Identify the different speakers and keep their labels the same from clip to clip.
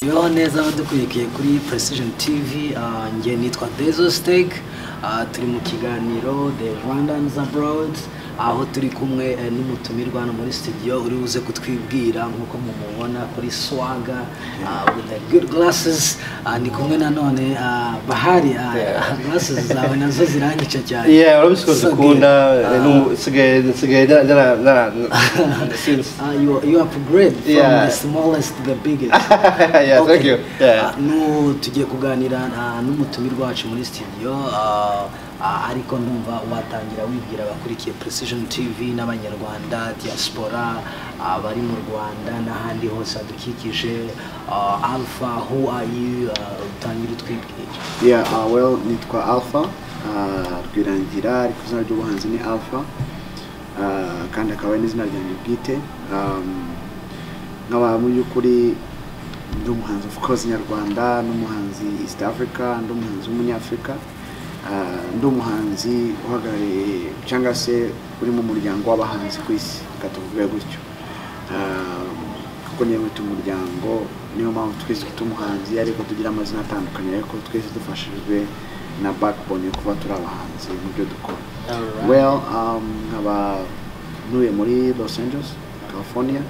Speaker 1: ibaho neza abadukurikiye kuri precision tv ah, njye nitwa dezo steak ah, turi mu kiganiro the rwandans abroad aho turi kumwe eh, n'umutumirwa hano muri studio uri buze kutwibwira nk'uko mumubona kuri swaga ah, with the good glasses Ah, ndi kumwe nanone ah, bahari ah,
Speaker 2: Yeah.
Speaker 1: glasses zawe nazo zirangice cyane
Speaker 2: yeah urabizi ko
Speaker 1: So good.
Speaker 2: zikunda
Speaker 1: Ah.
Speaker 2: n'ubu- nsigaye nsigaye nara- nara- nara- since
Speaker 1: Ah, you, you upgrade from
Speaker 2: Yeah.
Speaker 1: the smallest to the biggest.
Speaker 2: Yeah, thank you. Yeah.
Speaker 1: Ah, nu tugiye kuganira ah, n'umutumirwa wacu muri studio ah, ah, ariko ndumva watangira wibwira abakurikiye Precision TV n'abanyarwanda diaspora ah, bari mu Rwanda n'ahandi hose hadukikije ah, Alpha who are you Ah, utangira utwibwira
Speaker 3: Yeah, uh, well, nitwa Alpha uh, Rwirangira ariko izina ry'ubuhanzi ni Alpha uh, kandi akaba ari n'izina ryanjye bwite um, nkaba mu by'ukuri ndi umuhanzi of course nyarwanda n'umuhanzi East Africa ndi umuhanzi w'umunyafurika uh, ndi umuhanzi uhagarariye cyangwa se uri mu muryango w'abahanzi ku isi reka tuvuge gutyo Um, kuko niyo mwita umuryango niyo mpamvu twese twita umuhanzi ariko tugira amazina atandukanye ariko twese dufashijwe na backbone yo kuba turi abahanzi mu byo dukora
Speaker 1: Alright.
Speaker 3: well um, nkaba ntuye muri los angeles california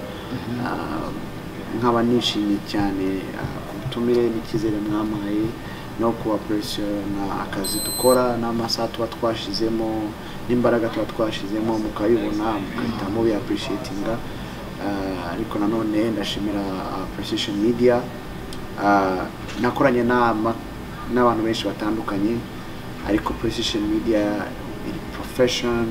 Speaker 3: Um, nkaba nishimye cyane uh, ku butumire n'icyizere mwampaye no kubapuresiyona akazi dukora n'amasaha tuba twashizemo n'imbaraga tuba twashizemo mukayibona mugahita mubiyapurisiyetinga ariko nanone ndashimira uh, precision media Uh, nakoranye n'ama- n'abantu benshi batandukanye ariko precision media iri profession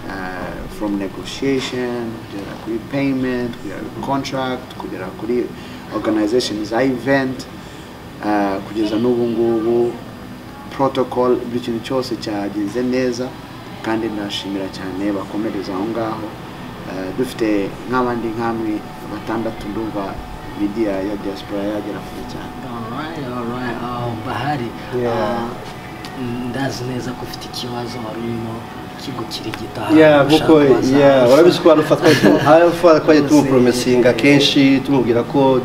Speaker 3: uh, from negotiation kugera kuri payment kugera kuri contract kugera kuri organization za event uh, kugeza n'ubu ngubu protocol buri kintu cyose cyagenze neza kandi ndashimira cyane bakomereza aho ngaho Uh, dufite nk'abandi nk'amwe batandatu ndumva media ya diaspora yagera kure cyane
Speaker 1: Alright, alright. Uh, Bahari,
Speaker 2: Yeah.
Speaker 1: uh, mm, ndazi neza ko ufite ikibazo wari urimo kigukirigita
Speaker 2: yeah kuko yeah urabizi ko arufa arufa twajya tumupromesinga kenshi tumubwira ko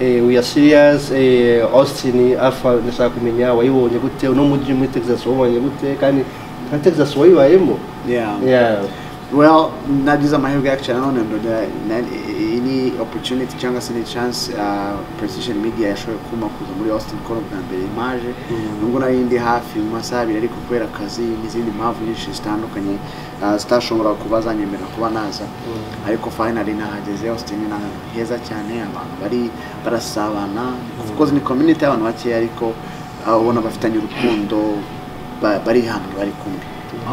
Speaker 2: eh, we are serious eh, Austin Alpha ndashaka kumenya wayibonye gute uno mujyi muri Texas wabonye gute kandi nka Texas wayibayemo
Speaker 3: yeah.
Speaker 2: yeah
Speaker 3: well nagize amahirwe yacu nanone ndonda ni opportunity cyangwa se ni chance uh, precision media yashoboye kumpa kuza muri austin kora bwa mbere imaje nubwo nari ndi hafi mu masaha abiri ariko kubera akazi n'izindi mpamvu nyinshi zitandukanye uh, zitashobora kuba zanyemerera kuba naza ariko finally nahageze austin ni ahantu heza cyane abantu bari barasabana of course ni community y'abantu bakeya ariko uh, ubona bafitanye urukundo ba- bari hano bari kumwe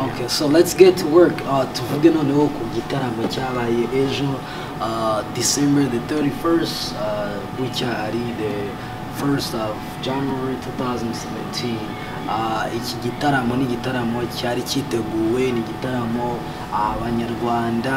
Speaker 1: Okay, so let's get to work. Uh, tuvuge noneho ku gitaramo cyabaye ejo uh, December the 31st, uh, bucya ari the 1st of January 2017. Uh, iki gitaramo ni igitaramo cyari cyiteguwe, ni igitaramo abanyarwanda,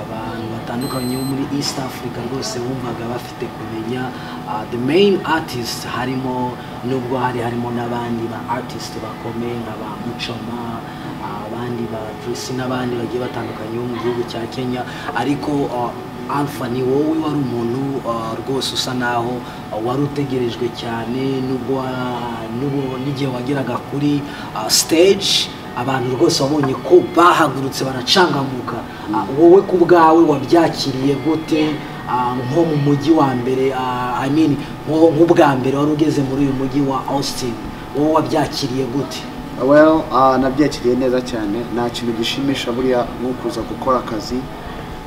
Speaker 1: abantu batandukanye bo muri East Africa rwose bumvaga bafite kumenya uh, the main artist harimo nubwo hari harimo n'abandi ba artist bakomeye nka ba Muchoma abandi ba Bruce n'abandi bagiye batandukanye bo mu gihugu cya Kenya ariko uh, Alpha ni wowe wari umuntu uh, rwose usa naho uh, wari utegerejwe cyane nubwo wa- n'ubu- n'igihe wageraga kuri uh, stage abantu rwose wabonye ko bahagurutse baracangamuka Uh, wowe ku bwawe wabyakiriye gute Uh, nko mu mujyi wa mbere uh, I mean, nko- nk'ubwa mbere wari ugeze muri uyu mujyi wa Austin wowe wabyakiriye gute
Speaker 3: well uh, nabyakiriye neza cyane nta kintu gishimisha buriya nko kuza gukora akazi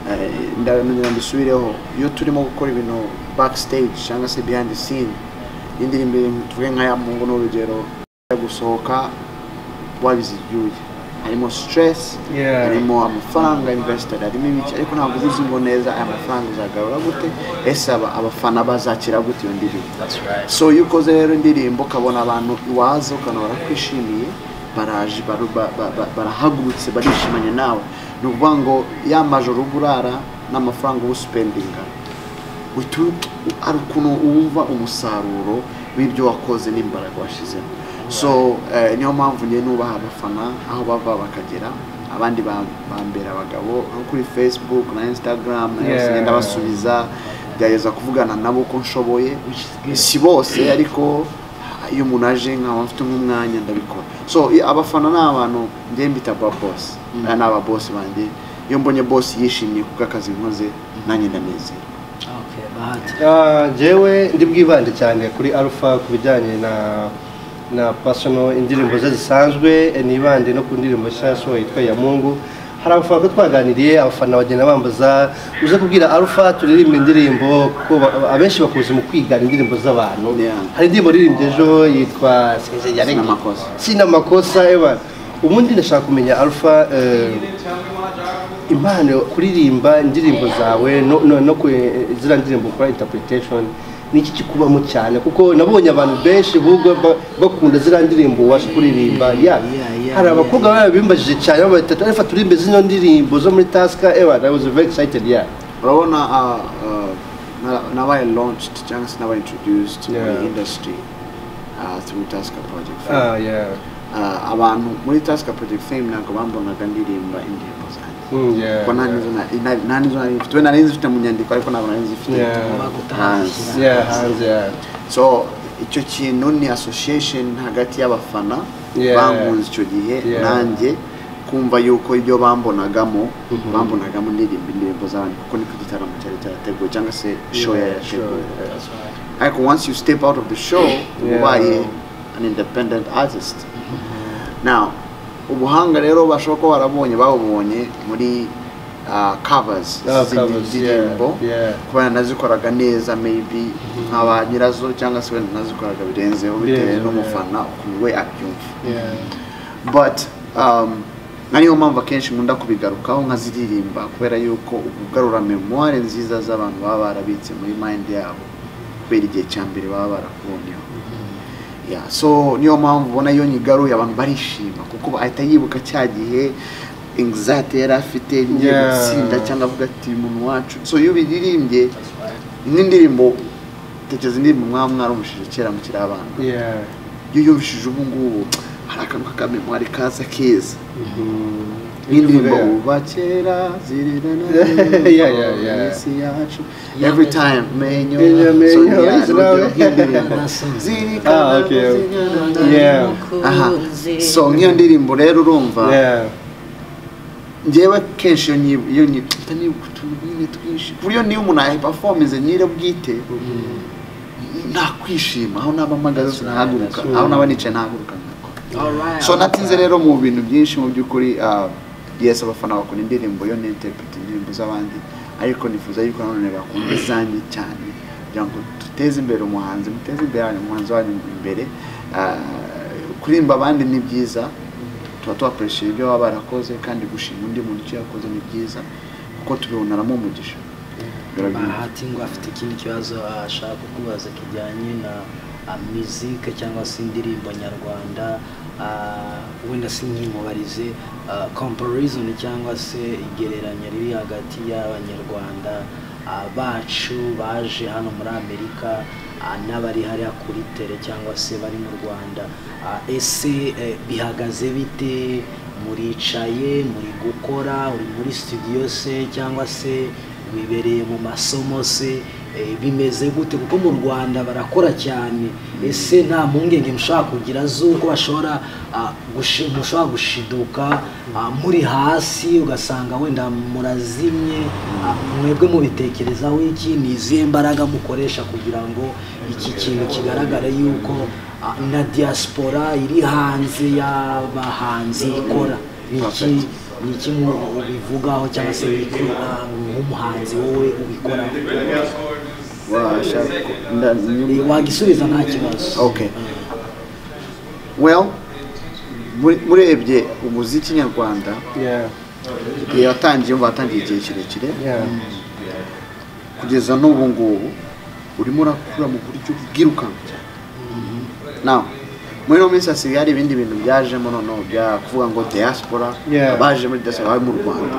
Speaker 3: Eh, ndabona mbisubireho iyo turimo gukora ibintu backstage cyangwa se behind the scene indirimbo tuvuge nka ya mungu n'urugero yo gusohoka wabizibyuye harimo stress
Speaker 2: Yeah.
Speaker 3: harimo amafaranga invested harimo ibiki ariko ntabwo uzi ngo neza aya mafaranga uzagarura gute ese aba- abafana bazakira gute iyo ndirimbo so iyo ukoze rero indirimbo ukabona abantu iwaza ukabona barakwishimiye baraje baru- ba- ba- ba- barahagurutse barishimanye nawe ni ukuvuga ngo ya majoro uba urara n'amafaranga uba usipendinga utu- hari ukuntu wumva umusaruro w'ibyo wakoze n'imbaraga washyizemo so eh, niyo mpamvu njye nubaha abafana aho bava bakagera abandi ba- bambera abagabo nko kuri facebook na instagram na yose
Speaker 2: Yeah.
Speaker 3: ngenda basubiza gerageza kuvugana nabo uko nshoboye
Speaker 1: which is good.
Speaker 3: si bose ariko iyo umuntu aje nkaba mfite nk'umwanya ndabikora so i- abafana ni abantu njye mbita ba bosi aya ni ababosi banjye iyo mbonye bosi yishimye ku bw'akazi nkoze nanjye ndanezera
Speaker 1: Okay, Bahati.
Speaker 2: Ah, njyewe ndi bwibande cyane kuri alpha ku bijyanye na na personal indirimbo ze zisanzwe eh, nibande no ku ndirimbo nshya yasohoye yitwa ya mungu hari abafana ko twaganiriye abafana bagenda bambaza uze kubwira alpha turirimba indirimbo kuko ba- abenshi bakuze mu kwigana indirimbo z'abantu
Speaker 3: Yeah.
Speaker 2: hari indirimbo ririmbye ejo yitwa sinzegera
Speaker 3: Sina makosa.
Speaker 2: sina makosa ewa ubundi ndashaka kumenya alpha eh, impano yo kuririmba indirimbo zawe no, no, no ku zira ndirimbo ukora interpretation ni iki kikubamo cyane kuko nabonye abantu benshi ahubwo ba- bakunda zira ndirimbo ubasha kuririmba ya
Speaker 1: yeah, yeah,
Speaker 2: hari abakobwa
Speaker 1: yeah.
Speaker 2: baba bimbajije cyane bata tarifa turimbe zino ndirimbo zo muri taska ewa i was very excited yeah
Speaker 3: urabona ah, ah, na- nabaye launched cyangwa se nabaye introduced muri
Speaker 2: Yeah.
Speaker 3: industry ah, through task project
Speaker 2: ah yeah
Speaker 3: Ah, abantu muri task project fame ntabwo bambonaga ndirimba indirimbo zanjye
Speaker 2: mm, yeah
Speaker 3: kuko nta n'izo na- na- nta n'izo nari mfite we nari nzifite mu nyandiko ariko ntabwo nari nzifite
Speaker 2: Yeah.
Speaker 3: hanze
Speaker 2: yeah hanze yeah
Speaker 3: so icyo kintu ni association hagati y'abafana
Speaker 2: Yeah.
Speaker 3: bankunze icyo gihe
Speaker 2: Yeah.
Speaker 3: nanjye kumva yuko ibyo bambonagamo
Speaker 2: Mhm.
Speaker 3: bambonagamo indirimbo indirimbo z'abantu kuko niko igitaramo cyari cyarateguwe cyangwa se show
Speaker 2: Yeah,
Speaker 3: yari yateguwe
Speaker 2: show, yeah.
Speaker 3: ariko once you step out of the show uba
Speaker 2: Yeah.
Speaker 3: ubaye an independent artist now ubuhanga rero bashobora kuba barabonye babubonye muri ah, covers
Speaker 2: Ah,
Speaker 3: z'indi-
Speaker 2: covers, yeah,
Speaker 3: z'indirimbo
Speaker 2: yeah.
Speaker 3: kuba yanazikoraga neza maybe nka ba nyirazo cyangwa se wenda nazikoraga birenzeho bitewe
Speaker 2: Birenzeho,
Speaker 3: n'umufana ukuntu we abyumva
Speaker 2: yeah
Speaker 3: but um, na niyo mpamvu akenshi nkunda kubigarukaho nkaziririmba kubera yuko ugarura memoire nziza z'abantu baba barabitse muri mind yabo kubera igihe cya mbere baba barakubonyeho yeah, so niyo mpamvu ubona iyo nyigaruye abantu barishima kuko ahita yibuka cya gihe anxiety yari afite ngiye
Speaker 2: Yeah.
Speaker 3: gutsinda cyangwa avuga ati umuntu wacu so iyo ubiririmbye n'indirimbo tekereza indirimbo mwaba mwaramushije kera mukiri abana
Speaker 2: yeah
Speaker 3: iyo uyumvishije ubu ngubu hari akantu k'akamemwari kaza keza
Speaker 2: Mhm.
Speaker 3: n'indirimbo uba kera zirerana
Speaker 2: Yeah, yeah, yeah.
Speaker 3: isi yacu every time menyo
Speaker 2: Menyo, menyo,
Speaker 3: So, yeah,
Speaker 2: is
Speaker 3: ni urugero
Speaker 2: nawe.
Speaker 3: bw'indirimbo. zirikana
Speaker 2: Ah, okay.
Speaker 3: zirikana.
Speaker 2: Yeah.
Speaker 3: aha so nk'iyo ndirimbo rero urumva
Speaker 2: yeah
Speaker 3: njyewe kenshi iyo nyi- iyo nyita nibuka utuntu nyine twinshi ku buryo niyo umuntu yayipafominze nyire bwite ntakwishima aho naba mpagaze sinahaguruka aho naba nicaye ntahaguruka ntakora
Speaker 1: All right.
Speaker 3: so natinze rero mu bintu byinshi mu by'ukuri ah, yes abafana bakunda indirimbo yo ninterprete indirimbo z'abandi ariko nifuza yuko nanone bakunda izanjye cyane kugira ngo duteze imbere umuhanzi muteze imbere umuhanzi wanyu imbere Ah, kuririmba abandi ni byiza tuba tuwakoresheje ibyo baba barakoze kandi gushima undi muntu icyo yakoze ni byiza kuko tubibonaramo umugisha Birabyumva.
Speaker 1: bahati ngo afite ikindi kibazo ashaka kukubaza kijyanye na ah, muzika cyangwa se indirimbo nyarwanda ah, wenda si nk'imubarize ah, comparison cyangwa se igereranya riri hagati y'abanyarwanda ah, bacu baje hano muri amerika ah, n'abari hariya kuri tere cyangwa se bari mu rwanda Ah, ese eh, bihagaze bite muricaye muri gukora uri muri studio se cyangwa se wibereye mu masomo se eh, bimeze gute kuko mu rwanda barakora cyane ese nta mpungenge mushobora kugira z'uko bashobora ah, gushi- mushobora gushiduka ah, muri hasi ugasanga wenda murazimye ah, mwebwe mubitekerezaho iki ni izihe mbaraga mukoresha kugira ngo iki kintu kigaragare yuko ah, na diaspora iri hanze y'abahanzi ikora Ni iki
Speaker 3: Perfect.
Speaker 1: ni iki mu- ubivugaho cyangwa se wikura nk'umuhanzi wowe ubikoraho
Speaker 3: washaka nda-
Speaker 1: Eh, wagisubiza nta kibazo
Speaker 3: Okay. well muri- murebye umuziki nyarwanda
Speaker 2: yeah
Speaker 3: igihe watangiye umva watangiye igihe kirekire
Speaker 2: yeah
Speaker 3: kugeza n'ubu ngubu urimo urakura mu buryo bwirukanka cyane nawe muri ino minsi hasigaye hari ibindi bintu byajemo noneho bya kuvuga ngo diaspora
Speaker 2: Yeah.
Speaker 3: abaje muri diaspora bari mu rwanda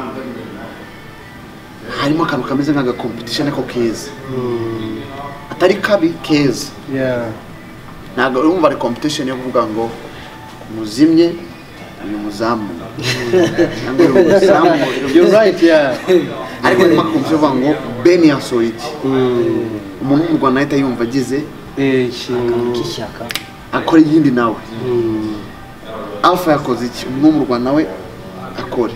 Speaker 3: harimo akantu kameze nk'agakompetishoni ariko keza
Speaker 2: Mm.
Speaker 3: atari kabi keza
Speaker 2: yeah
Speaker 3: ntabwo urumva ari competition yo kuvuga ngo muzimye uyu muzamu cyangwa uyu muzamu
Speaker 2: You're right, yeah.
Speaker 3: ariko nyuma kumva uvuga ngo beni yasohoye iki umuntu wo mu rwanda ahita yumva agize
Speaker 1: akantu k'ishyaka
Speaker 3: akora iyindi nawe alpha yakoze iki umuntu wo mu rwanda nawe akore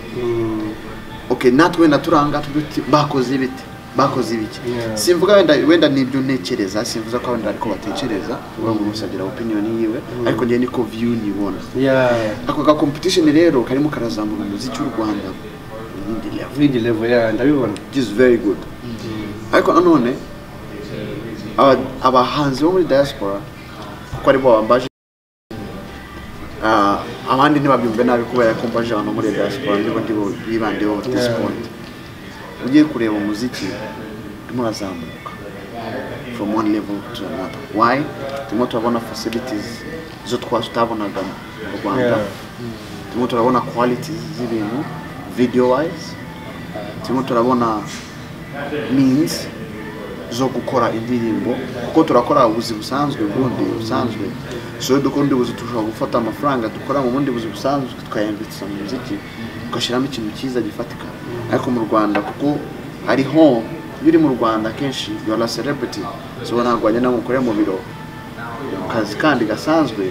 Speaker 3: okay natwe wenda turanga tugira uti bakoze ibiti bakoze ibiki
Speaker 2: Yeah.
Speaker 3: simvuga wenda wenda nibyo ntekereza simvuza ko wenda ariko batekereza uba ngo gusa agira opinion yiwe ariko njye niko view nibona
Speaker 2: yeah.
Speaker 3: ako ga competition rero karimo karazamura umuziki w'u rwanda mu yindi level
Speaker 2: Vindi level yeah, ndabibona.
Speaker 3: it is very good ariko nanone aba- abahanzi bo muri diaspora kuko aribo babambaje Ah, abandi ntibabyumve nabi kubera ko mbaje abantu bo muri diaspora nibo ndibo bibandeho at this
Speaker 2: Yeah.
Speaker 3: point ugiye kureba umuziki urimo urazamuka from one level to another why turimo turabona facilities zo twasi tutabonaga mu rwanda
Speaker 2: Yeah.
Speaker 3: turimo turabona qualities z'ibintu video wise turimo turabona means zo gukora indirimbo kuko turakora ubuzi busanzwe ubundi busanzwe so dukora undi buzi dushobora gufata amafaranga dukora mu bundi buzi busanzwe tukayambitsa mu muziki tugashyiramo ikintu cyiza gifatika ariko mu rwanda kuko hariho iyo uri mu rwanda akenshi yora celebrity so ntabwo wajya nawe mukorera mu biro mu kazi kandi gasanzwe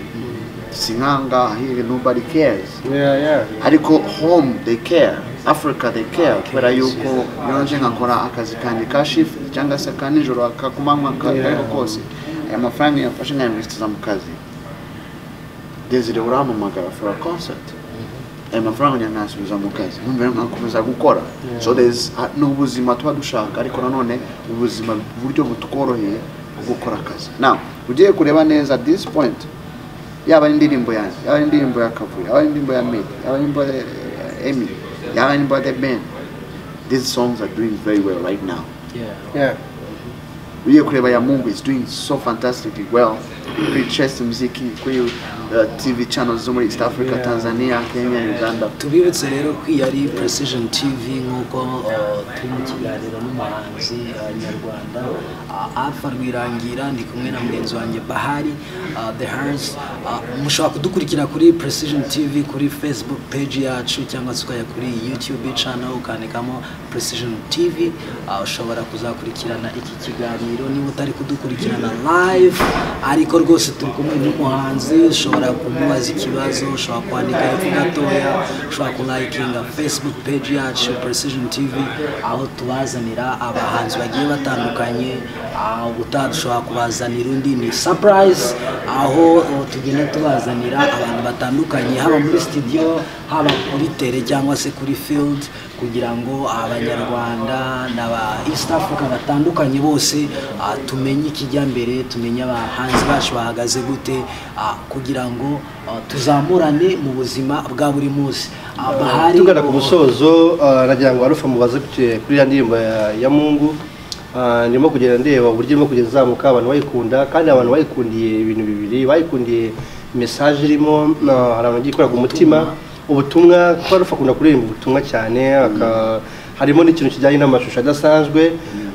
Speaker 3: si nk'ahangaha here nobody cares
Speaker 2: Yeah, yeah.
Speaker 3: ariko home they care africa they care kubera yuko yonje nkakora akazi kanjye ka shift cyangwa se ka nijoro ka kumanywa ka
Speaker 2: Yeah.
Speaker 3: ariko kose aya mafaranga yamfashe nkayamurisitiza mu kazi desire urampamagara for a concert aya mafaranga njya nkayasubiza mu kazi numva rero nkakomeza gukora so there's ah, ni ubuzima tuba dushaka ariko nanone ubuzima uburyo butworoheye bwo gukora akazi now ugiye kureba neza at this point yaba ari indirimbo yanjye yaba ari indirimbo ya kavuyo yaba ari indirimbo ya medi yaba ari indirimbo ya eh, emi yaba ari indirimbo ya the ben these songs are doing very well right now
Speaker 1: yeah
Speaker 2: Yeah.
Speaker 3: ugiye kureba ya mungu is doing so fantastically well kuri chess muziki kuri uh, tv channels zo muri east africa
Speaker 2: Yeah.
Speaker 3: tanzania kenya uganda
Speaker 1: tubibutse rero ko iyi ari precision tv nk'uko uh, turi mu kiganiro n'umuhanzi uh, nyarwanda uh, alpha rwirangira ndi kumwe na mugenzi wanjye bahari uh, the hers uh, mushobora kudukurikira kuri precision tv kuri facebook page yacu cyangwa se ukajya kuri youtube channel ukandikamo precision tv uh, ushobora kuzakurikirana iki kiganiro niba utari kudukurikirana live ariko rwose turi kumwe n'umuhanzi ushobora kumubaza ikibazo ushobora kwandika hepfo gatoya ushobora kulayikinga facebook page yacu precision tv aho tubazanira abahanzi bagiye batandukanye ah, ubutaha dushobora kubazanira undi ni surprise aho eh, tugenda tubazanira abantu batandukanye haba muri studio haba kuri tele cyangwa se kuri field kugira ngo abanyarwanda n'aba east africa batandukanye bose ah, tumenye ikijyambere tumenye abahanzi bacu bahagaze gute ah, kugira ngo ah, tuzamurane mu buzima bwa buri munsi Ah, Bahari-
Speaker 2: tugana ku musozo ah, nagira ngo arufa mubaze ku- kuri ya ndirimbo ya, ya mungu Ah, ndimo kugenda ndeba uburyo irimo kugenda izamuka abantu bayikunda kandi abantu bayikundiye ibintu bibiri bayikundiye mesaje irimo na hari abantu bagiye ku umutima ubutumwa kuko arufa akunda kuririmba ubutumwa cyane aka- harimo n'ikintu kijyanye n'amashusho adasanzwe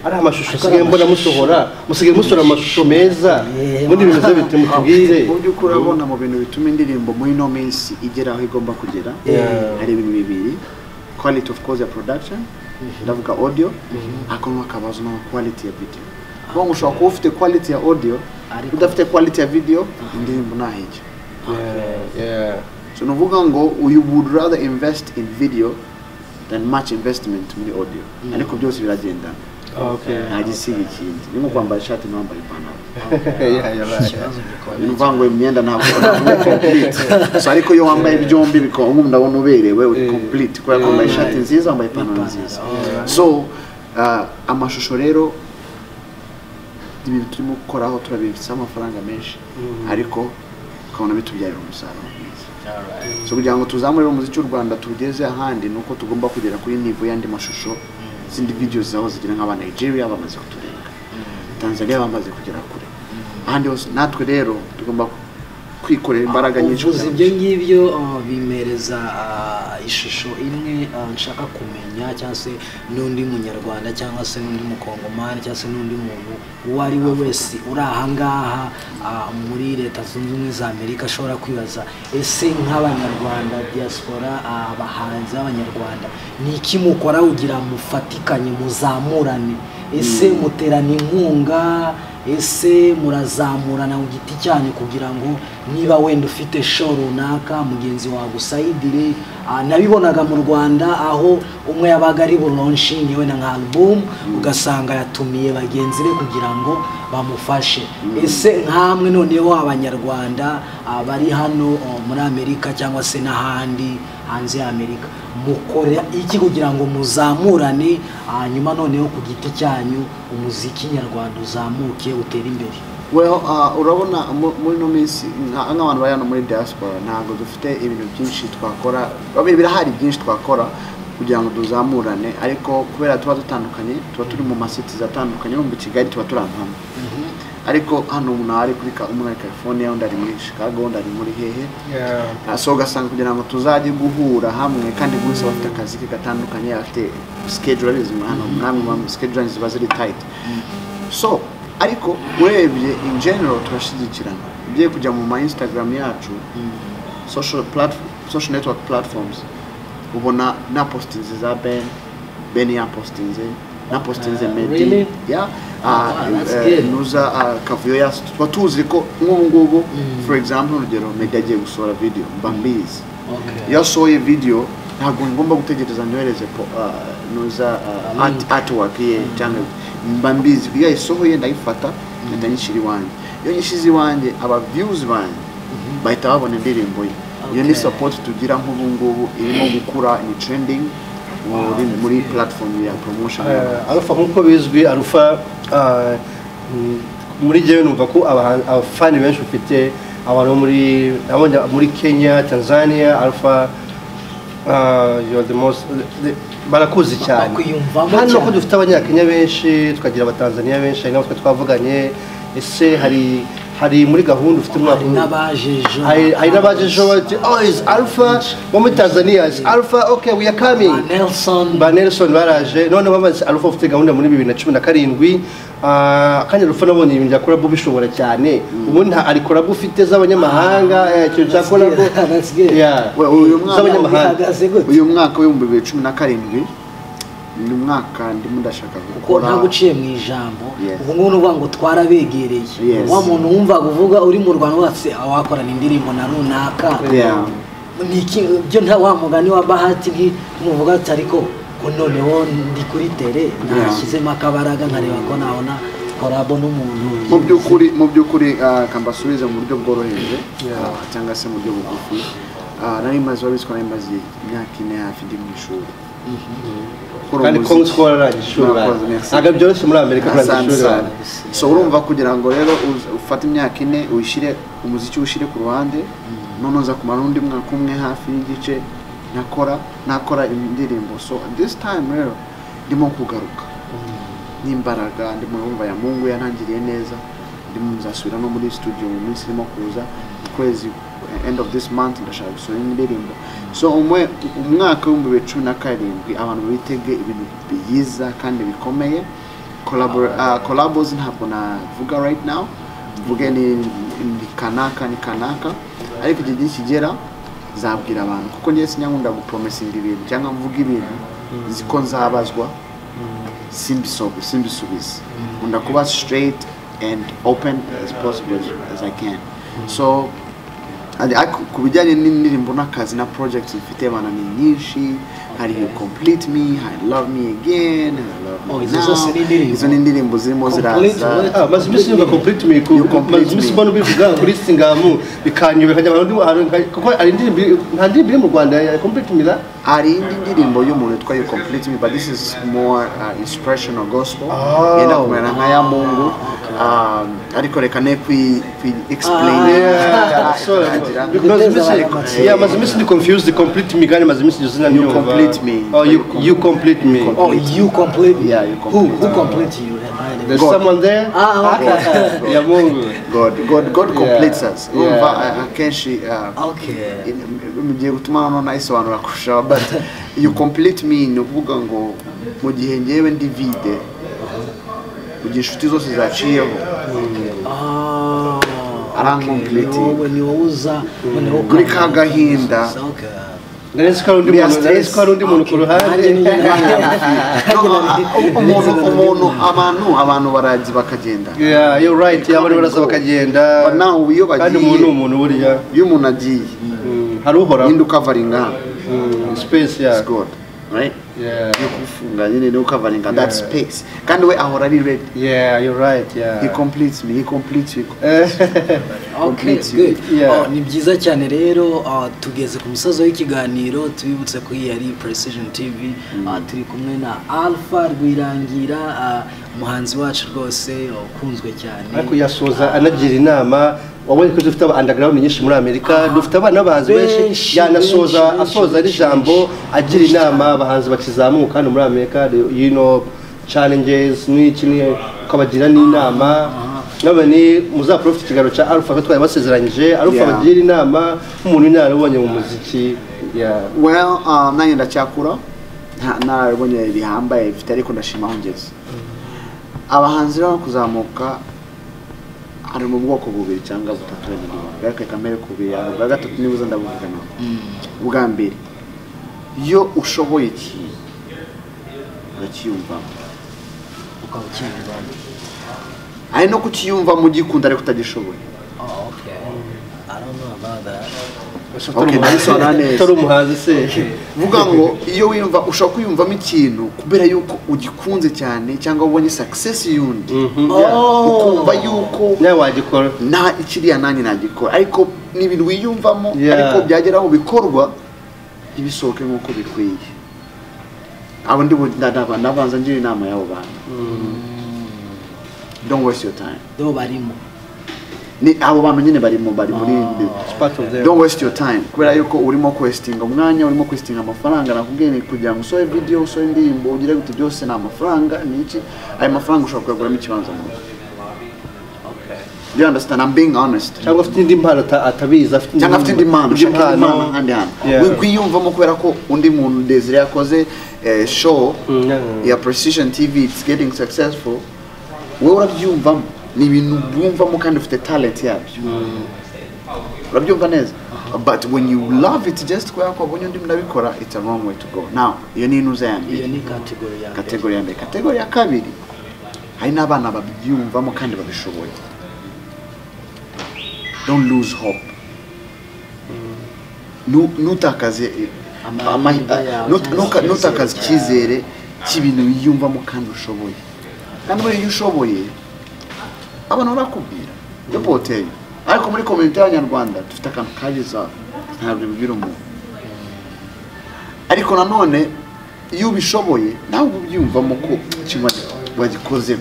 Speaker 2: ari amashusho usigaye mbona musohora musigaye musohora amashusho meza
Speaker 1: Yeah.
Speaker 2: ubundi ibintu byo bitumutubwire
Speaker 3: mu by'ukuri urabona mu bintu bituma indirimbo muri ino minsi igera aho igomba kugera
Speaker 2: Yeah.
Speaker 3: hari ibintu bibiri quality of course ya production ndavuga audio ariko n'akabazo no quality ya video kuko ngo ushobora kuba ufite quality ya audio
Speaker 1: Ariko-
Speaker 3: udafite quality ya video indirimbo ntahejya
Speaker 2: Yeah, yeah.
Speaker 3: so ni ukuvuga ngo you would rather invest in video than much investment muri audio ariko byose biragendana
Speaker 2: Okay.
Speaker 3: nta gisiga ikindi ni nko kwambara ishati ntiwambare ipantaro
Speaker 2: Yeah, you're right.
Speaker 1: ikibazo gikomeye.
Speaker 3: imvango imyenda ntabwo ntabwo complete so ariko iyo wambaye byombi bikaba ubu ndabona uberewe uri
Speaker 2: Eh.
Speaker 3: complete kubera ko wambaye ishati nziza wambaye ipantaro nziza so ah, amashusho rero ni ibintu turimo gukoraho turabibitseho amafaranga menshi ariko tukabona bitubyarira umusaruro mwiza so kugira ngo tuzamure umuziki w'u rwanda tugeze ahandi ni uko tugomba kugera kuri nivo y'andi mashusho zindi videos zaho zigira nk'aba nigeria bamaze kuturenga tanzania bamaze kugera kure ahandi hose natwe rero tugomba kwikorera imbaraga nyinshi
Speaker 1: uvuze
Speaker 3: ukabije.
Speaker 1: ibyo ngibyo uh, bimereza uh, ishusho imwe uh, nshaka kumenya cyangwa se n'undi munyarwanda cyangwa se n'undi mukongomani cyangwa se n'undi muntu uwo ari we wese uri ahangaha uh, muri leta zunze ubumwe za amerika ashobora kwibaza ese nk'abanyarwanda diaspora uh, abahanzi b'abanyarwanda ni iki mukora kugira mufatikanye muzamurane ese muterana inkunga ese murazamurana ku giti cyanyu kugira ngo niba wenda ufite show runaka mugenzi wawe usayidire Ah, nabibonaga mu rwanda aho umwe yabaga ari buronshingi wenda nka alubumu ugasanga yatumiye bagenzi be kugira ngo bamufashe ese nkamwe noneho abanyarwanda ah, bari hano oh, muri amerika cyangwa se n'ahandi hanze ya amerika mukora iki kugira ngo muzamurane hanyuma noneho ku giti cyanyu umuziki nyarwanda uzamuke utere imbere
Speaker 3: well uh, urabona mu- muri ino minsi nka- nk'abantu bari hano muri diaspora ntabwo dufite ibintu byinshi twakora obe- birahari byinshi twakora kugira ngo tuzamurane ariko kubera tuba dutandukanye tuba turi mu masitizi atandukanye no mu kigali tuba turi ahantu hamwe ariko hano umuntu aba ari kuri ka- umwe ari california undi ari muri chicago undi ari muri hehe Ah, so ugasanga kugira ngo tuzajye guhura hamwe kandi buri wese aba afite akazi ke gatandukanye afite schedule abizi muri hano namwe mu schedule ziba ziri tight so ariko urebye in general turashyigikirana ugiye kujya mu ma instagram yacu social platform social network platforms ubona na postinze za ben ben yapostinze na postinze
Speaker 1: Uh,
Speaker 3: medi
Speaker 1: really?
Speaker 3: yeah.
Speaker 1: Ah,
Speaker 3: Ah,
Speaker 1: that's
Speaker 3: eh,
Speaker 1: good.
Speaker 3: nuza ah, kavuyo yacu tuba tuzi ko nk'ubu ngubu for example urugero medi agiye gusohora video mba mbizi iyo asohoye video ntabwo ngomba gutegereza nyohereze po uh, nuza uh, art, artwork ye cyangwe mba mbizi iyo ayisohoye ndayifata ngenda nyishyira iwanjye iyo nyishyize iwanjye aba views banjye bahita babona indirimbo ye iyo ni
Speaker 1: Okay.
Speaker 3: support tugira nk'ubu ngubu irimo gukura ni trending muri, muri platform ya promotion
Speaker 2: Eh, arufa nk'uko bizwi arufa ah, mm, muri jewe numva ko abahan- abafani benshi ufite abantu bo muri abonye muri kenya tanzania arufa ah, you are the most the- barakuzi cyane
Speaker 1: bakwiyumvamo
Speaker 2: hano ko
Speaker 1: cyane.
Speaker 2: dufite abanyakenya benshi tukagira abatanzaniya benshi hari n'abo twe twavuganye ese hari hari muri gahunda ufite umwaka
Speaker 1: hari n'abaje ejo
Speaker 2: hari hari n'abaje ejo bati oh is alpha bo muri tanzania is alpha okay we are coming
Speaker 1: Ah, nelson
Speaker 2: ba nelson baraje noneho bamaze arufa ufite gahunda muri bibiri na cumi na karindwi Ah, akanya arufa nabonye ibintu bya korabu bishobora cyane ubundi nta ari korabu ufite z'abanyamahanga eh, ikintu cya
Speaker 1: that's good,
Speaker 2: korabu
Speaker 1: that's good.
Speaker 2: Yeah,
Speaker 3: We- uyu mwana-
Speaker 2: z'abanyamahanga
Speaker 1: bihagaze gute
Speaker 3: uyu mwaka w'ibihumbi bibiri cumi na karindwi ni umwaka ndimo ndashaka
Speaker 1: kuko
Speaker 3: gukora
Speaker 1: ntabwo uciye mu ijambo
Speaker 3: Yes.
Speaker 1: ubu ngubu ni ukuvuga ngo twarabegereye
Speaker 3: Yes.
Speaker 1: wa muntu wumvaga uvuga uri mu rwanda wese wakorana indirimbo na runaka
Speaker 3: Yeah.
Speaker 1: ni iki byo nta wa mugani wa bahati nti muvuga ati ariko ko noneho ndi kuri tere nashyizemo akabaraga nkareba ko nabona korabo n'umuntu
Speaker 3: mu by'ukuri mu by'ukuri ah, ka mbasubize mu buryo bworoheje ah, cyangwa se mu buryo bugufi Ah, nari maze babizwa nari maze imyaka ine hafi ndi mu ishuri Gukora
Speaker 2: kandi
Speaker 3: umuziki.
Speaker 2: kongo twararangije ishuri
Speaker 3: Murakoze, merci.
Speaker 2: ntabwo byoroshye muri amerika kurangiza
Speaker 3: Asante
Speaker 2: ishuri
Speaker 3: sana.
Speaker 2: bana.
Speaker 3: so urumva kugira ngo rero uz- ufate imyaka ine uyishyire umuziki uwushyire ku ruhande none uza kumara undi mwaka umwe hafi y'igice nakora nakora indirimbo so this time rero ndimo kugaruka n'imbaraga ndimo urumva ya mungu yantangiriye neza ndimo nzasubira no muri studio mu minsi irimo kuza mu kwezi eh, end of this month ndashaka gusohora indirimbo so umwe umwaka w'ibihumbi bibiri cumi na karindwi abantu bitege ibintu byiza kandi bikomeye Collabor- ah, collabos ntabwo navuga right now mvuge ni, ni kanaka ni kanaka ariko igihe gihe kigera zabwira abantu kuko njye sinyankunda gupromesinga ibintu cyangwa mvuga ibintu nzi ko nzabazwa simbisobe simbisubize nkunda kuba straight and open as possible as, as i can so and ak- ku bijyanye n'indirimbo n'akazi na projects mfite abantu ni nyinshi hari complete me hari love me again hari love me
Speaker 1: Oh, izo
Speaker 3: now.
Speaker 1: zose ni indirimbo?
Speaker 3: izo ni indirimbo zirimo
Speaker 1: Complete
Speaker 3: ziraza
Speaker 1: what?
Speaker 2: Ah, maze iminsi numva complete me ku-
Speaker 3: You complete
Speaker 2: maze iminsi
Speaker 3: me.
Speaker 2: mbona ubivuga kuri singamu bikanyobera nkajya abantu ahantu nka- kuko hari indirimbo nta ndirimbo iri mu rwanda ya complete me ra-
Speaker 3: hari indi ndirimbo y'umuntu witwa you complete me but this is more uh, inspirational gospel
Speaker 2: Oh.
Speaker 3: yenda kumera nka ya mungu um, ariko reka ne kwi kwi explain
Speaker 2: Yeah, so,
Speaker 3: Ikagira-
Speaker 2: because iminsi- yeah, maze iminsi ndi confused complete me kandi maze iminsi josina
Speaker 3: You
Speaker 2: nyumva
Speaker 3: complete complete me.
Speaker 2: Oh, you you complete me.
Speaker 1: Oh, you complete.
Speaker 3: Yeah, you
Speaker 1: Who
Speaker 3: complete.
Speaker 1: who complete you? I didn't-
Speaker 2: There's
Speaker 3: God.
Speaker 2: someone there.
Speaker 1: Ah, okay.
Speaker 2: Ya Mungu.
Speaker 3: God, God, God completes us.
Speaker 2: Yeah.
Speaker 3: Urumva uh, akenshi uh,
Speaker 1: Okay.
Speaker 3: in- mugiye gutuma hano nayisobanura kurushaho but you complete me ni ukuvuga ngo mu gihe ngewe ndi vide mu gihe inshuti zose zaciyeho
Speaker 1: Oh.
Speaker 3: Arankomplete.
Speaker 1: okay. When you uza, when you
Speaker 3: Muri ka gahinda.
Speaker 1: Okay.
Speaker 2: Narezi ko hari undi
Speaker 3: We are
Speaker 2: muntu narezi
Speaker 3: stressed.
Speaker 2: ko hari undi muntu ku ruhande.
Speaker 1: Nanjye niyo
Speaker 3: No, uh, umuntu
Speaker 1: nanjye
Speaker 3: umuntu abantu abantu barazi bakagenda
Speaker 2: Yeah, you're right. Abantu barasa bakagenda.
Speaker 3: But now iyo
Speaker 2: Kandi umuntu ni
Speaker 3: bagiye
Speaker 2: umuntu burya.
Speaker 3: iyo umuntu agiye
Speaker 2: Mm, Hari uhoraho.
Speaker 3: ninde ukavaringa
Speaker 2: Mm, Space ya.
Speaker 3: It's God right
Speaker 2: Yeah.
Speaker 3: yo kufunga nyine no coveringa
Speaker 2: Yeah.
Speaker 3: that space kandi we ahora ari ready
Speaker 2: Yeah, you're right.
Speaker 3: he
Speaker 2: Yeah.
Speaker 3: completes me he completes me
Speaker 2: Eh,
Speaker 1: Okay,
Speaker 3: Complete you.
Speaker 1: good.
Speaker 2: Yeah.
Speaker 1: Oh, ni byiza cyane rero ah, tugeze ku musozo w'ikiganiro tubibutse ko iyi ari Precision TV ah, turi kumwe na Alpha Rwirangira ah, umuhanzi wacu rwose ah, ukunzwe cyane
Speaker 2: ariko yasoza anagira inama wabonye ko dufite aba underground nyinshi muri amerika dufite abana b'abahanzi benshi
Speaker 1: Benshi,
Speaker 2: yanasoza
Speaker 1: benshi,
Speaker 2: asoza
Speaker 1: benshi,
Speaker 2: ari ijambo agira inama abahanzi bakizamuka hano muri amerika the- you know challenges n'iki ni- ukabagira n'inama nabone muzaprofite ikiganiro cya alpha ko twari basezeranyije alpha
Speaker 3: Yeah.
Speaker 2: bagira inama nk'umuntu narabonye mu muziki yeah.
Speaker 3: well uh, nanjye ndacyakura nta- narabonye bihambaye bifite ariko ndashima aho ngeze abahanzi rero kuzamuka ari mu bwoko bubiri cyangwa butatu wenda bwake kamere kubiri yawe bwa gatatu nibuze ndabuvugana ubwa mbere iyo ushoboye ikintu urakiyumvamo
Speaker 1: ukaba ucyumva.
Speaker 3: ari no kukiyumva mu gikunda ariko utagishoboye
Speaker 1: Oh, okay. I don't know about that.
Speaker 2: Utari umuhanzi-
Speaker 3: ndabisobanura neza.
Speaker 2: utari umuhanzi se
Speaker 3: vuga ngo iyo wiyumva ushobora kwiyumvamo ikintu kubera yuko ugikunze cyane cyangwa ubonye success y'undi
Speaker 2: Mhm.
Speaker 1: Oh.
Speaker 3: ukumva yuko
Speaker 2: nawe wagikora
Speaker 3: nta ikiriya nanjye nagikora ariko ni ibintu wiyumvamo
Speaker 2: Yeah.
Speaker 3: ariko byagera aho bikorwa ntibisohoke nk'uko bikwiye abo ndi bu- nda- nda- ndabanza ngira inama y'abo bantu don't waste your time
Speaker 1: Do barimo.
Speaker 3: ni abo bantu nyine barimo bari muri
Speaker 2: part of them.
Speaker 3: don't waste your time kubera yuko urimo kwesitinga umwanya urimo kwesitinga amafaranga nakubwiye ni kugira ngo usohe video usohe indirimbo ugire gute byose ni amafaranga ni iki ayo mafaranga ushobora kuyaguramo ikibanza mu nzu do you understand i'm being honest
Speaker 2: cyangwa afite indi mpano ata- atabizi afite
Speaker 3: cyangwa afite indi mpano
Speaker 2: indi
Speaker 3: ushaka indi mpano ahandi hantu
Speaker 2: Yeah.
Speaker 3: wiyumvamo kubera ko undi muntu desire yakoze eh, show
Speaker 2: Mm, yeah.
Speaker 3: ya precision tv it's getting successful wowe urabyumvamo ni ibintu byumvamo kandi ufite talent yabyo urabyumva neza but when you love it just kubera ko wabonye undi murabikora it's a wrong way to go now iyo ni inuza ya
Speaker 1: Iyo
Speaker 3: mbere
Speaker 1: ni category ya mbere.
Speaker 3: kategori ya mbere kategori ya kabiri hari n'abana babyumvamo kandi babishoboye don't lose hope Nu- ntutakaze eh,
Speaker 1: Amahirwe
Speaker 3: amahi- eh,
Speaker 1: yawe
Speaker 3: nut-
Speaker 1: cyangwa
Speaker 3: nuka- ntutakaze
Speaker 1: icyizere
Speaker 3: icyizere cy'ibintu wiyumvamo kandi ushoboye kandi muri iyo ushoboye abantu barakubwira yo poteri ariko muri komite y'abanyarwanda dufite akantu kabiza ntabwo bibwira umuntu ariko nanone iyo ubishoboye nawe ubyumvamo ko ikintu wagi- wagikoze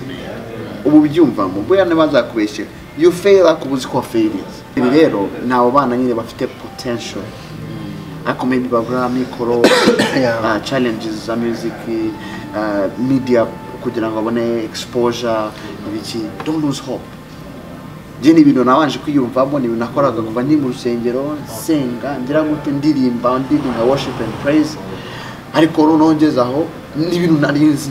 Speaker 3: ubu ubyumvamo buriya ntibazakubeshyera iyo ufeyira kuba uzi ko wafeyirize ibi rero ni abo bana nyine bafite potential ariko maybe babura mikoro
Speaker 2: Yeah.
Speaker 3: uh, challenges za music uh, media kugira ngo babone exposure ibiki don't lose hope njye ni ibintu nabanje kwiyumvamo ni ibintu nakoraga kuva ndi mu rusengero nsenga ngira gute ndirimba ndirimba worship and praise ariko noneho ngeze aho ni ibintu nari nzi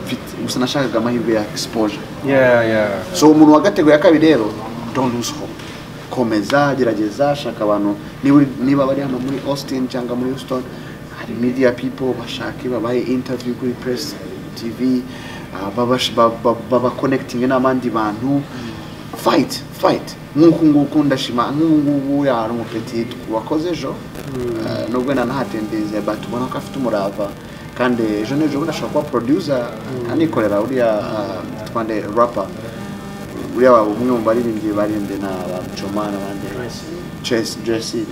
Speaker 3: mfite gusa nashakaga amahirwe ya exposure
Speaker 2: Yeah, yeah.
Speaker 3: so umuntu wa kategori ya kabiri rero don't lose hope komeza gerageza shaka abantu niba uri- niba bari hano muri austin cyangwa muri houston hari media people bashake babahe interview kuri press tv ah, babash- ba- ba- babakonekitinge n'abandi bantu fight fight nk'uku nguku ndashima nk'ubu ngubu yari umupeti wakoze ejo Ah, nubwo wenda nahatendeze but ubona ko afite umurava kandi ejo n'ejo bundi ashobora kuba producer anikorera uriya ah, twande rapper buriya waba umwe mu baririmbyi baririmbye na ba Muchoma n'abandi Tracy Jesse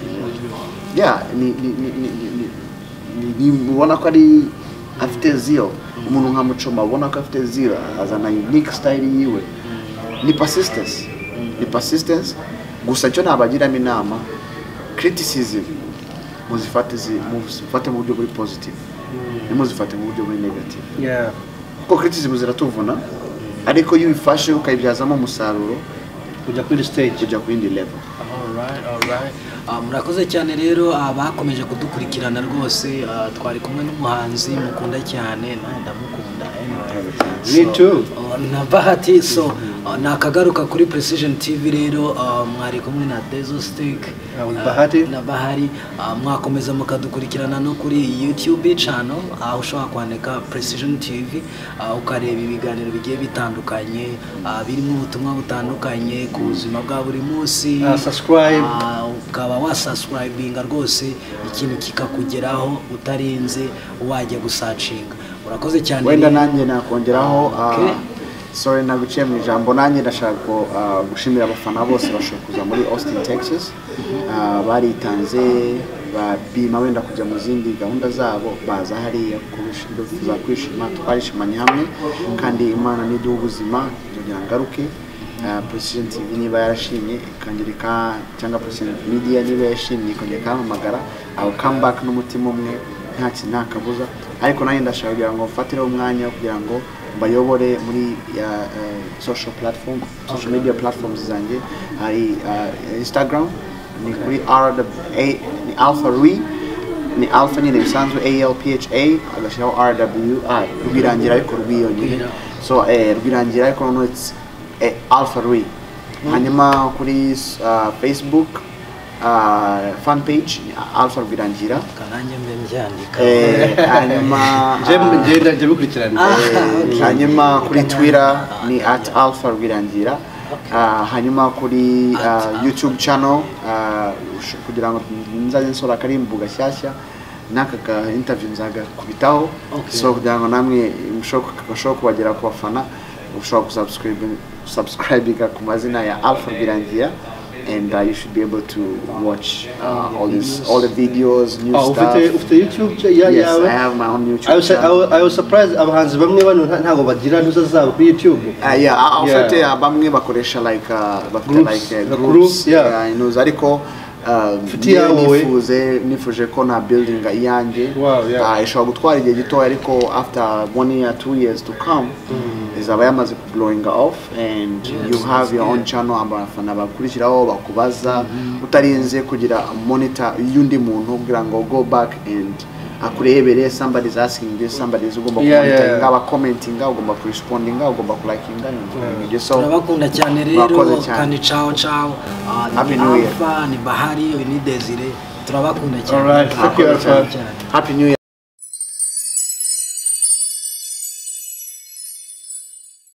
Speaker 3: yeah ni ni ni ni ni- ni- ni- ni- ubona ko ari afite zero umuntu nka Muchoma ubona ko afite zero azana unique style yiwe ni persistence ni persistence gusa cyo nabagiramo inama criticism muzifate zi- muzifate mu buryo buri positive ntimuzifate mu buryo buri negative
Speaker 2: yeah
Speaker 3: kuko criticism ziratuvuna ariko iyo ubifashe ukayibyazamo umusaruro
Speaker 2: kujya kuri stage
Speaker 3: ujya ku yindi level
Speaker 1: Alright, alright. Ah, murakoze cyane rero abakomeje kudukurikirana rwose ah, twari kumwe n'umuhanzi mukunda cyane nawe ndamukunda anyway.
Speaker 2: Me
Speaker 1: So,
Speaker 2: too.
Speaker 1: ah, na bahati so ah, nakagaruka kuri precision tv rero ah, mwari kumwe na dezo stick
Speaker 2: Ah, with
Speaker 1: ah,
Speaker 2: Bahati.
Speaker 1: na bahari Ah, mwakomeza mukadukurikirana no kuri youtube channel aho ushobora kwandika precision tv ah, ukareba ibiganiro bigiye bitandukanye ah, birimo ubutumwa butandukanye ku buzima bwa buri munsi
Speaker 2: Ah, subscribe.
Speaker 1: Ah, ukaba wasubscribinga rwose ikintu kikakugeraho utarinze wajya gusacinga urakoze cyane
Speaker 3: wenda
Speaker 1: rero.
Speaker 3: nanjye nakongeraho
Speaker 1: Okay.
Speaker 3: ah, sorry naguciye mu ijambo nanjye ndashaka ko, ah, gushimira abafana bose bashobora kuza muri austin texas Ah, baritanze babima wenda kujya mu zindi gahunda zabo baza hariya kubish- bifuza kwishima twarishimanye hamwe kandi imana niduha ubuzima nzongera ngaruke Ah, precision tv niba yarashimye ikangirika cyangwa precision media niba yashimye ikongera ikampamagara aho come back n'umutima umwe nta kintu nta kabuza ariko nanjye ndashaka kugira ngo mfatireho umwanya wo kugira ngo mbayobore muri ya eh, social platform social media platforms zanjye hari ah, instagram ni kuri r ni alpha rui ni alpha nyine bisanzwe alpha agashyiraho rwi rwirangira ariko rwiyonyine so eh, rwirangira ariko noneho it's eh, alpha rui hanyuma kuri ah, facebook ah, fan page ni alpha rwirangira
Speaker 1: karange mbe mbyandika
Speaker 3: Eh, hanyuma
Speaker 2: Nje- nje nje bikurikirana
Speaker 1: Ah.
Speaker 3: eh,
Speaker 1: okay.
Speaker 3: hanyuma kuri twitter ni at alpha rwirangira Ah, hanyuma kuri ah, youtube channel ah, ush- kugira ngo nzajye nsora akarimbu gashyashya n'aka ka interview nzagakubitaho
Speaker 1: Okay.
Speaker 3: so kugira ngo namwe mushobore bashobore kubagera ku bafana ushobora gusubscribinga ku mazina ya alpha rwirangira and uh, you should be able to watch uh, all, these, all the videos new
Speaker 2: Ah, ufite
Speaker 3: stuff
Speaker 2: ufite youtube cha- ya-
Speaker 3: Yes,
Speaker 2: yawe
Speaker 3: I have my own YouTube
Speaker 2: I was, I,
Speaker 3: channel.
Speaker 2: was, I was surprised abahanzi bamwe bano nta- ntabwo bagira ntuza zabo kuri youtube
Speaker 3: Uh, yeah, I-
Speaker 2: Yeah.
Speaker 3: ufite uh, bamwe bakoresha like uh, bafite
Speaker 2: Groups,
Speaker 3: like uh,
Speaker 2: the
Speaker 3: groups,
Speaker 2: groups, yeah.
Speaker 3: yeah, inuzi ariko uh,
Speaker 2: Ufite iyawe.
Speaker 3: niyo nifuze nifuje ko na building iyanjye
Speaker 2: Wow, yeah.
Speaker 3: uh, ishobora gutwara igihe gitoya ariko after one year two years to come izaba yamaze blowing off and you have your own channel abafana bakurikiraho bakubaza utarinze kugira monitor y'undi muntu kugira ngo go back and akurebere somebody is asking this somebody is ugomba
Speaker 2: Yeah, yeah, yeah.
Speaker 3: kumonitoringa aba commentinga ugomba kurespondinga ugomba kulakinga ibyo so
Speaker 1: turabakunda cyane rero
Speaker 3: Murakoze cyane.
Speaker 1: kandi cawo cawo Ah,
Speaker 3: Happy
Speaker 1: ni
Speaker 3: New Year.
Speaker 1: alpha ni bahari uyu ni desire turabakunda cyane
Speaker 2: Alright, thank you,
Speaker 1: Turabakunda
Speaker 2: Alpha.
Speaker 1: cyane.
Speaker 3: happy new year